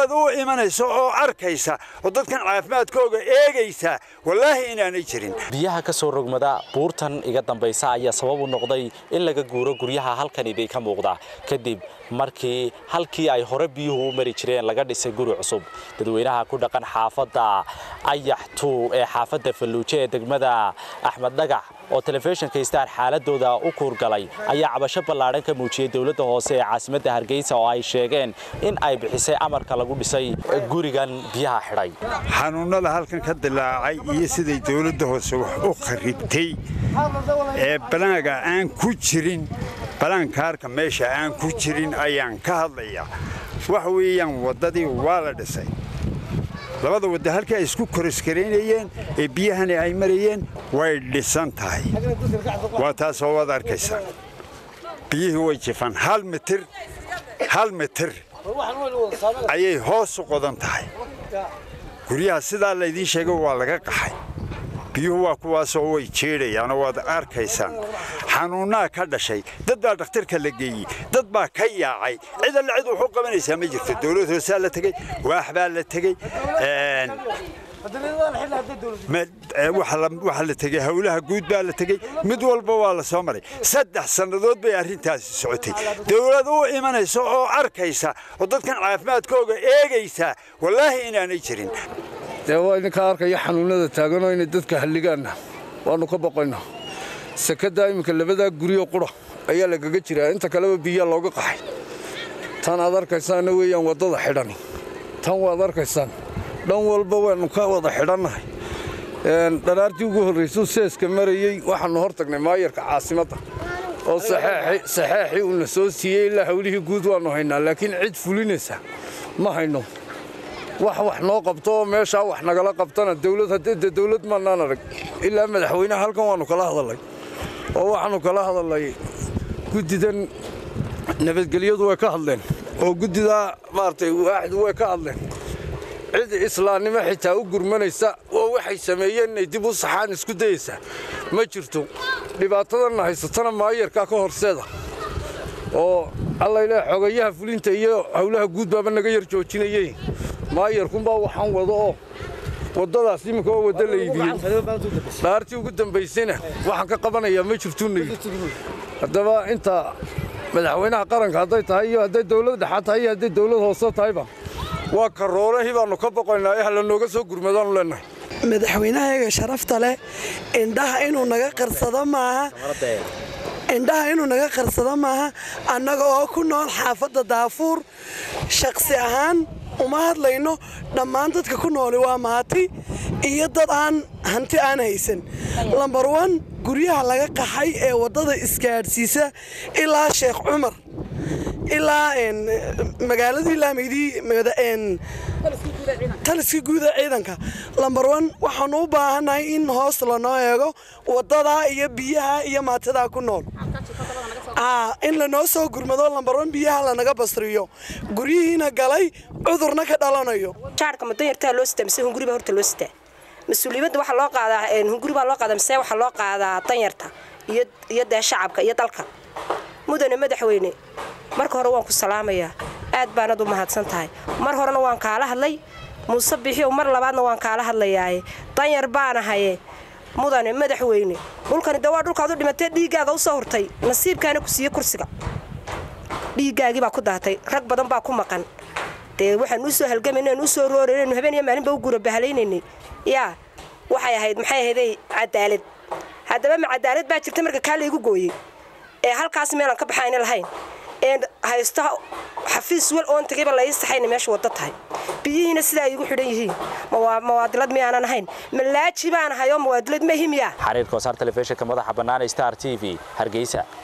dawlad u imanaysa oo arkaysa oo dadkan caafimaadkooga eegaysa wallaahi inaanay jirin biyaha ka soo rogmada buurtan iga dambaysa ayaa sabab u noqday in laga guuro guryaha halkan iday ka muuqda kadib markii halkii ay hore biyuhu u mari jireen laga dhisay guri cusub dadweynaha ku dhaqan xaafadda ayaxtu ee xaafadda falluujo ee degmada axmed dhagax oo telefishinka star xaaladooda u kuurgalay ayaa cabasho ballaadhan ka muujiyey dowladda hoose ee caasimadda hargeysa oo ay sheegeen in ay bixisay amarka lagu dhisay gurigan biyaha xidhay xanuunnada halkan ka dilaacay iyo siday dawladda hoose wax u kharibtay ee balaaga aan ku jirin balaankaarka meesha aan ku jirin ayaan ka hadlayaa waxa weeyaan waddadii waa la dhisay labada wadda halkii ay isku koroskaraynayeen ee biyahani ay marayeen way dhisan tahay waa taasoo waad arkaysaa biyihii way jifaan hal mitir hal mitir ayay hoos u qodan tahay guryaha sidaa laydiin sheegay waa laga qaxay biyuhu waa kuwaasoo way jeedhayaanoo waad arkaysaan xanuunnaa ka dhashay dad baa dhakhtarka la geeyey dad baa ka yaacay cid alle cid wuxuu qabanaysaa ma jirto dawlad hoosaa la tegey waax baa la tegey waxaa la tegey howlaha guud baa la tegey mid walba waa la soo maray saddex sannadood bay arrintaasi socotay dawlad u imanaysa oo arkaysa oo dadkan caafimaadkooga eegaysa wallaahi inaanay jirin dee waa idinka arkaya xanuunnada taaganoo inay dadka halligaanna waannu ka boqayno sekaddaa iminka labadaa guryo qura ayaa lagaga jiraa inta kaleba biyaa looga qaxay tan aad arkaysaanna weeyaan waddada xidhani tan waad arkaysaan dhan walba waannu ka wada xidhannahay dharaartii ugu horraysuu seeska marayey waxaannu hor tagnay maayarka caasimadda oo saxeexii uuna soo siiyey ilaa hawlihii guud waannu haynaa laakiin cid fulinaysa ma hayno wax wax noo qabto oo meeshaa wax nagala qabtana dawlad haddee dawlad maannaan arag ilaa madaxweynaha halkan waannu kala hadallay oo waxaannu kala hadallay guddidan nabadgelyadu way ka hadleen oo guddidaa maaragtay waaxdu way ka hadleen cid islaamnimo xitaa u gurmanaysa oo waxay sameeyeen inay dib u saxaan isku dayaysaa ma jirto dhibaatadanna haysatana maayarkaa ka horseeda oo allayle xogayaha fulinta iyo howlaha guud baaba naga yar joojinayey maayarkunbaa waxaan wado oo waddadaas iminka oo wadda la iibiyey dhaartii ugu dambaysayna waxaan ka qabanayaa ma jirtunagi haddaba inta madaxweynaha qaranka hadday tahay iyo hadday dawlad dhexaad tahay iyo hadday dawlad hoose tahayba waa karoolahii baannu ka boqaynaa ee hala nooga soo gurmadaannu leennahay madaxweynahayaga sharafta leh indhaha inuu naga qarsado maaha indhaha inuu naga qarsado maaha annaga oo ku nool xaafadda daafuur shakhsi ahaan uma hadlayno dhammaan dadka ku nooli waa maati iyo dad aan hanti aan haysan lambar wan guryaha laga qaxay ee waddada isgaadhsiisa ilaa sheekh cumar ilaa magaaladii laamaydii taliska guuda ciidanka lambar wan waxaanu u baahannahay in hoos lanoo eego waddadaa iyo biyaha iyo maatidaa ku nool in lanoo soo gurmado lambar wan biyaha lanaga basriyo guryihiina galay cudurna ka dhalanayo jaarka madanyartaa loo sitaa mise hunguri baa horta loo sitaa mas-uuliyadda waxaa loo qaadaa hunguri baa loo qaadaa mise waxaa loo qaadaa danyarta iyo dee shacabka iyo dalka mudane madaxweyne marka hore waan ku salaamayaa aad baanad u mahadsan tahay mar horena waan kaala hadlay muuse bixiyow mar labaadna waan kaala hadlayaaye danyar baanahaye mudane madaxweyne dhulkani de waa dhulkaad u dhimatee dhiiggaada u soo hurtay nasiibkaana ku siiye kursiga dhiiggaagii baa ku daatay rag badan baa ku maqan dee waxaan u soo halgamaynan u soo rooraynu habeen iyo maalinba u guura bahalaynanay yaa waxay ahayd maxay ahayday cadaalad haddaba ma cadaalad baa jirta marka kaa laygu gooyey ee halkaas meelaan ka baxayna lahayn ee haysto xafiis wel oon tagayba lai saxayna meesha wadda tahay biyihiina sidaa igu xidhan yihiin mawaadilad miyaanan ahayn malaaji baan ahay oo mawaadilad ma himiya xariirka wasaar telefishinka madaxa bannaan star t v hargeysa